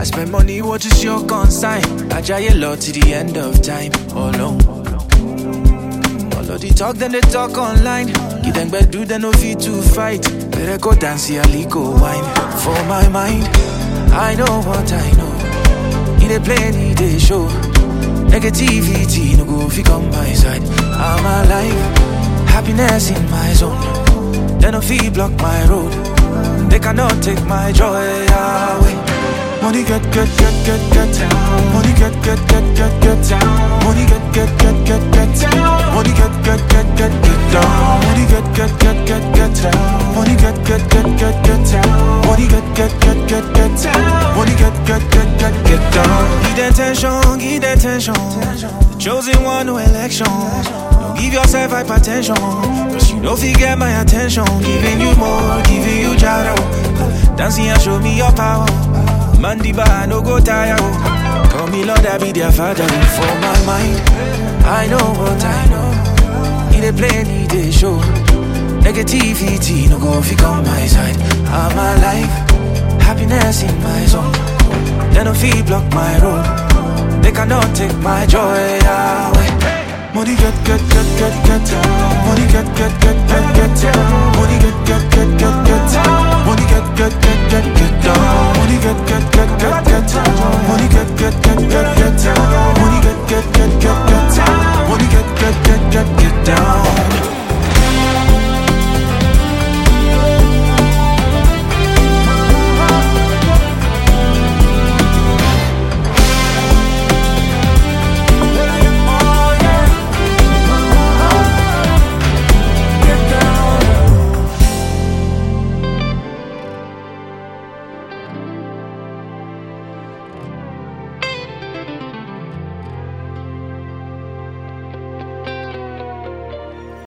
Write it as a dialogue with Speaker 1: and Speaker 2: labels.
Speaker 1: I spend money, what is your consign? I try a lot to the end of time. Alone. All of the talk, then they talk online. Give them bad do, they no fit to fight. Better go dance, see a go wine. For my mind, I know what I know. He dey play, he dey show. Negativity no go fit come my side. I'm alive, happiness in my zone. They no fit block my road. They cannot take my joy away. Money get get get get get Money get get get get get Money get get get get get Money get get get get get down Money get get get get get Money get get get get get Money get get get get get Money get get get get get down Give them attention, give them attention The chosen one, no election Don't give yourself hypertension Cause you know if you get my attention Giving you more, giving you jaro Dancing and show me your power Mandiba, no go tire. oh. Call me Lord, I be their father. For my mind, I know what I know. He dey play, he dey show. Negativity, no go fi come my side. I'm alive, happiness in my zone. They no fi block my road. They cannot take my joy away. Money get get get get get Money get get get get get Money get get get get get Money get get get get get down Money get get get get